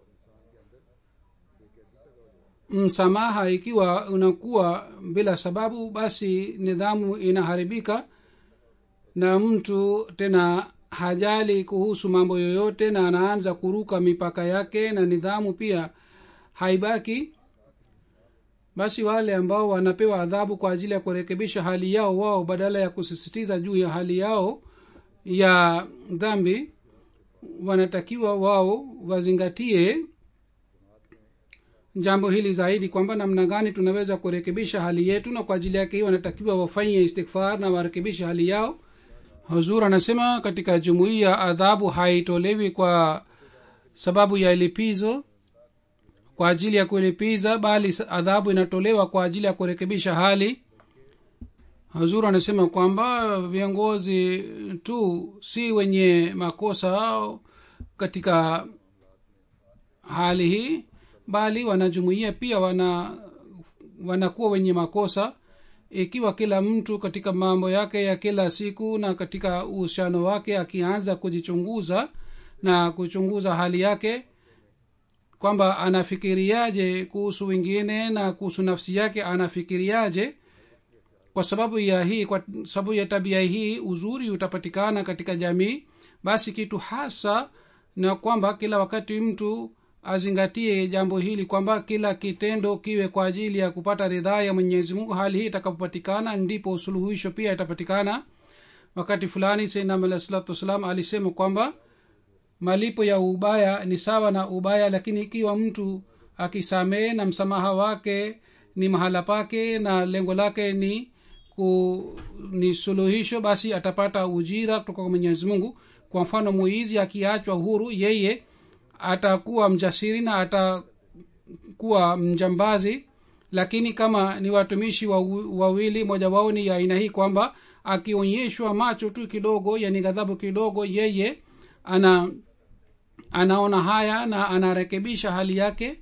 [SPEAKER 2] msamaha ikiwa unakuwa bila sababu basi nidhamu inaharibika na mtu tena hajali kuhusu mambo yoyote na anaanza kuruka mipaka yake na nidhamu pia haibaki basi wale ambao wanapewa adhabu kwa ajili ya kurekebisha hali yao wao badala ya kusisitiza juu ya hali yao ya dhambi wanatakiwa wao wazingatie jambo hili zaidi kwamba namna gani tunaweza kurekebisha hali yetu na kwa ajili yake hii wanatakiwa wafanye istighfar na warekebishe hali yao huzur anasema katika jumuiya adhabu haitolewi kwa sababu ya lipizo kwa ajili ya kulipiza bali adhabu inatolewa kwa ajili ya kurekebisha hali hazur anasema kwamba viongozi tu si wenye makosa katika hali hii bali wanajumuia pia wana wanakuwa wenye makosa ikiwa kila mtu katika mambo yake ya kila siku na katika uhusiano wake akianza kujichunguza na kuchunguza hali yake kwamba anafikiriaje kuhusu wengine na kuhusu nafsi yake anafikiriaje kwa sababu ya hii kwa sababu ya tabia hii uzuri utapatikana katika jamii basi kitu hasa na kwamba kila wakati mtu azingatie jambo hili kwamba kila kitendo kiwe kwa ajili ya kupata ridhaa ya mwenyezi mungu hali hii itakapopatikana ndipo suluhisho pia itapatikana wakati fulani sainam alah salatu wassalam alisema kwamba malipo ya ubaya ni sawa na ubaya lakini ikiwa mtu akisamehe na msamaha wake ni mahala pake na lengo lake ni ku, ni suluhisho basi atapata ujira kutoka kwa mwenyezi mungu kwa mfano muizi akiachwa huru yeye atakuwa mjasiri na atakuwa mjambazi lakini kama ni watumishi wawili moja wao ni aina hii kwamba akionyeshwa macho tu kidogo yani ghadhabu kidogo yeye ana anaona haya na anarekebisha hali yake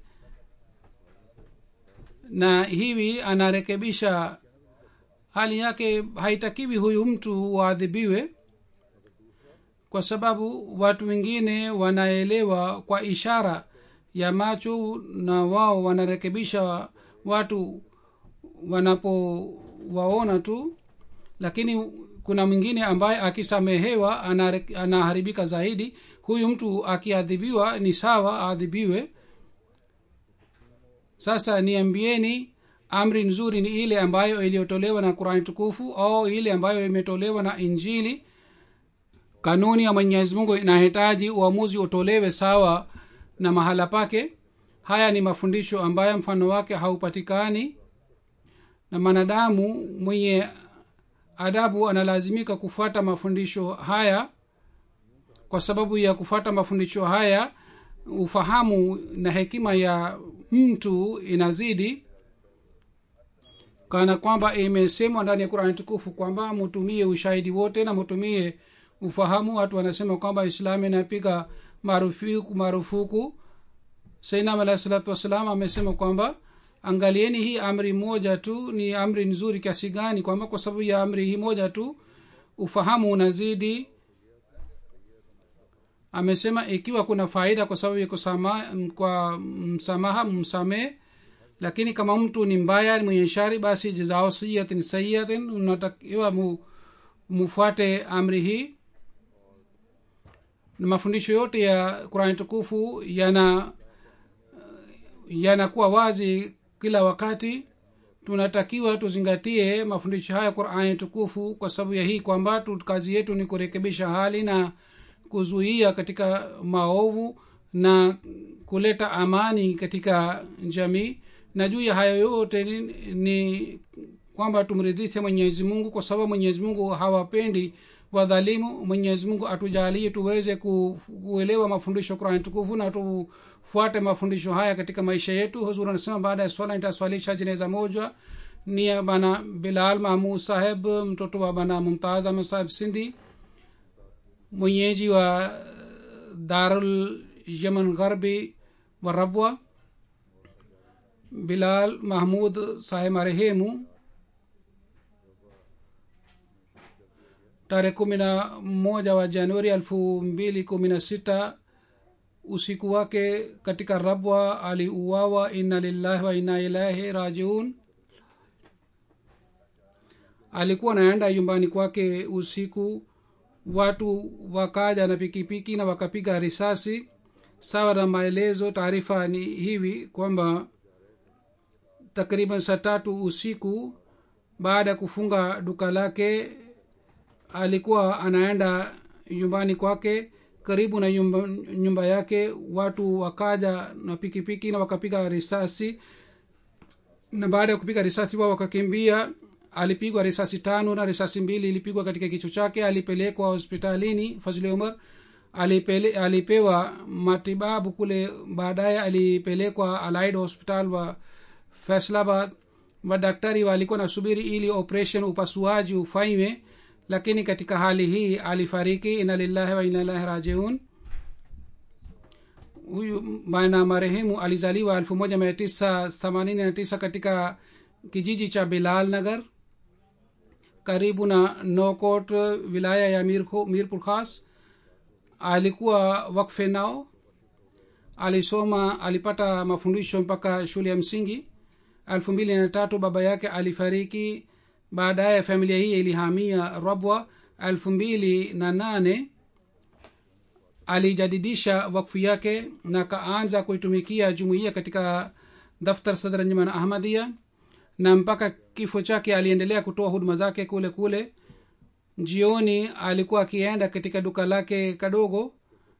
[SPEAKER 2] na hivi anarekebisha hali yake haitakiwi huyu mtu waadhibiwe kwa sababu watu wengine wanaelewa kwa ishara ya macho na wao wanarekebisha watu wanapowaona tu lakini kuna mwingine ambaye akisamehewa anaharibika zaidi huyu mtu akiadhibiwa ni sawa aadhibiwe sasa niambieni amri nzuri ni ile ambayo iliyotolewa na qurani tukufu au ile ambayo imetolewa na injili kanuni ya mwenyezi mungu inahitaji uamuzi utolewe sawa na mahala pake haya ni mafundisho ambayo mfano wake haupatikani na mwanadamu mwenye adabu analazimika kufuata mafundisho haya kwa sababu ya kufuata mafundisho haya ufahamu na hekima ya mtu inazidi kana kwamba imesemwa ndani ya qurani tukufu kwamba mutumie ushahidi wote na mutumie ufahamu watu wanasema kwamba islamu inapiga marufuku marufuku sainam alahi salatu wassalam amesema kwamba angalieni hii amri moja tu ni amri nzuri kiasi gani kwamba kwa sababu ya amri hii moja tu ufahamu unazidi amesema ikiwa kuna faida kwa sababu ya kusama, kwa msamaha msamehe lakini kama mtu ni mbaya mwenye shari basi jazao sayiatin sayiatin unatakiwa mu, mufuate amri hii na mafundisho yote ya qurani tukufu yana yanakuwa wazi kila wakati tunatakiwa tuzingatie mafundisho haya qurani tukufu kwa sababu ya hii kwamba kazi yetu ni kurekebisha hali na kuzuia katika maovu na kuleta amani katika jamii na juu ya hayo yote ni, ni kwamba tumridhishe mwenyezi mungu kwa sababu mwenyezi mungu hawapendi wadhalimu mwenyezi mungu atujalie tuweze kuelewa mafundisho qurani tukufu na tufuate mafundisho haya katika maisha yetu huzur anasema baada ya swala nitaswalisha jeneza moja ni bana bilal mahmud saheb mtoto wa bana mumtaz ahmed saheb sindi mwenyeji wa darul yaman gharbi wa rabwa bilal mahmud saheb marehemu tarehe kumi na moja wa januari elfu mbili kumi na sita usiku wake katika rabwa aliuawa inna lillahi wa inna ilahi rajiun alikuwa naenda nyumbani kwake usiku watu wakaja na pikipiki na wakapiga risasi sawa na maelezo taarifa ni hivi kwamba takriban saa tatu usiku baada ya kufunga duka lake alikuwa anaenda nyumbani kwake karibu na nyumba, nyumba yake watu wakaja na pikipiki na wakapiga risasi na baada ya kupiga risasi wao wakakimbia alipigwa risasi tano na risasi mbili ilipigwa katika kichwa chake alipelekwa hospitalini fazili umar alipele, alipewa matibabu kule baadaye alipelekwa alaid hospital wa faislabad madaktari walikuwa nasubiri ili operation upasuaji ufanywe lakini katika hali hii alifariki ina lillahi wa ina ilahi rajiun huyu bana marehemu alizaliwa elfu moja mia tisa themanini na tisa katika kijiji cha bilal nagar karibu na nokot wilaya ya Mirko- mirpur khas alikuwa wakfe nao alisoma alipata mafundisho mpaka shule ya msingi elfu mbili na tatu baba yake alifariki baadaye familia hii ilihamia rabwa elfu mbili na nane alijadidisha wakfu yake na kaanza kuitumikia jumuiya katika daftar sadr njaman ahmadia na mpaka kifo chake aliendelea kutoa huduma zake kule kule jioni alikuwa akienda katika duka lake kadogo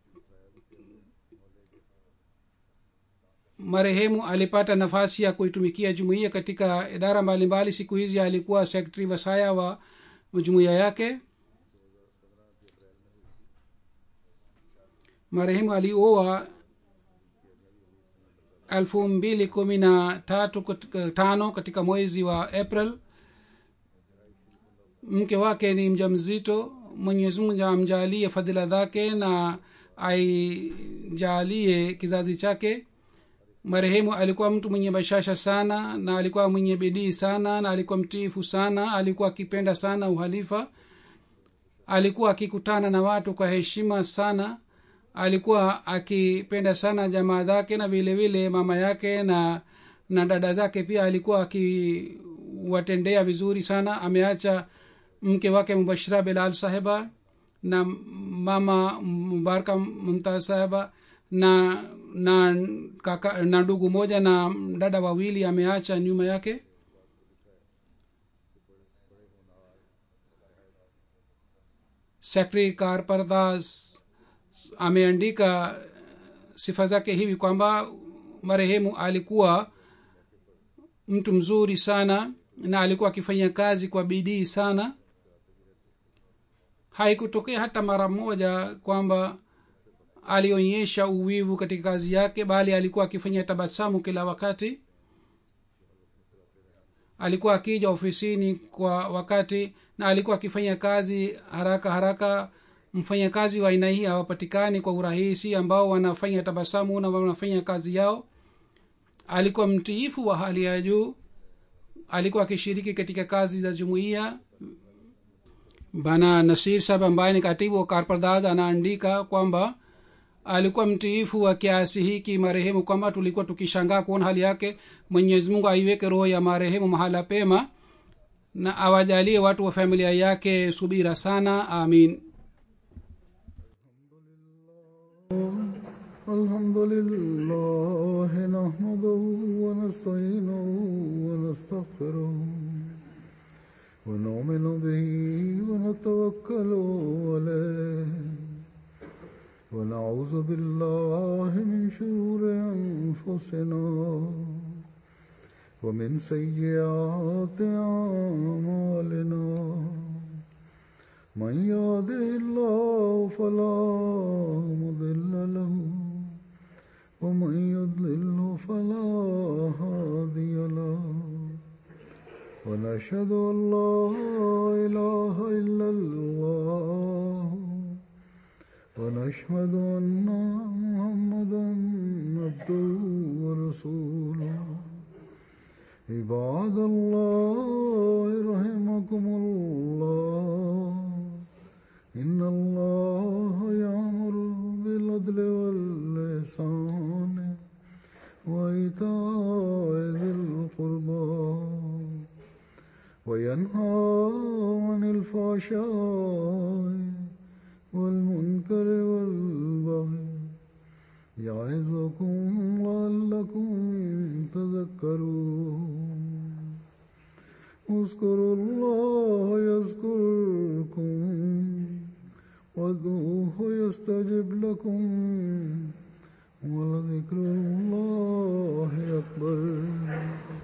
[SPEAKER 2] marehemu alipata nafasi ya kuitumikia jumuiya katika idara mbalimbali siku hizi alikuwa sekretari wasaya wa jumuiya yake marehemu alioa elfu mbili kumi na tatu katika- tano katika mwezi wa april mke wake ni mja mzito mwenyezi mungu amjalie fadhila zake na aijalie kizazi chake marehemu alikuwa mtu mwenye bashasha sana na alikuwa mwenye bidii sana na alikuwa mtiifu sana alikuwa akipenda sana uhalifa alikuwa akikutana na watu kwa heshima sana alikuwa akipenda sana jamaa zake na vile vile mama yake na na dada zake pia alikuwa akiwatendea vizuri sana ameacha mke wake mubashira bilal sahiba na mama mubaraka mumtaz sahiba na na kaka na ndugu moja na dada wawili ameacha nyuma yake sekretari karpardas ameandika sifa zake hivi kwamba marehemu alikuwa mtu mzuri sana na alikuwa akifanya kazi kwa bidii sana haikutokea hata mara moja kwamba alionyesha uwivu katika kazi yake bali alikuwa akifanya tabasamu kila wakati alikuwa akija ofisini kwa wakati na alikuwa akifanya kazi haraka haraka mfanyakazi wa aina hii hawapatikani kwa urahisi ambao wanafanya tabasamu na wanafanya kazi yao alikuwa mtiifu wa hali ya juu alikuwa akishiriki katika kazi za jumuiya bana nasir sab ambaye ni katibu wa karpardaz anaandika kwamba alikuwa mtiifu wa kiasi hiki marehemu kwamba tulikuwa tukishangaa kuona hali yake mwenyezi mungu aiweke roho ya marehemu mahala pema na awajalie watu wa familia yake subira sana amin
[SPEAKER 3] الحمد لله نحمده ونستعينه ونستغفره ونؤمن به ونتوكل عليه ونعوذ بالله من شرور أنفسنا ومن سيئات أعمالنا من يهده الله فلا مضل له ومن يضلل فلا هادي له ونشهد ان لا اله الا الله ونشهد ان محمدا عبده ورسوله عباد الله رحمكم الله إن الله يأمر بالعدل واللسان وإيتاء ذي القربى وينهى عن الفحشاء والمنكر والبغي يعظكم لعلكم تذكرون اذكروا الله يذكركم وادعوه يستجب لكم ولذكر الله أكبر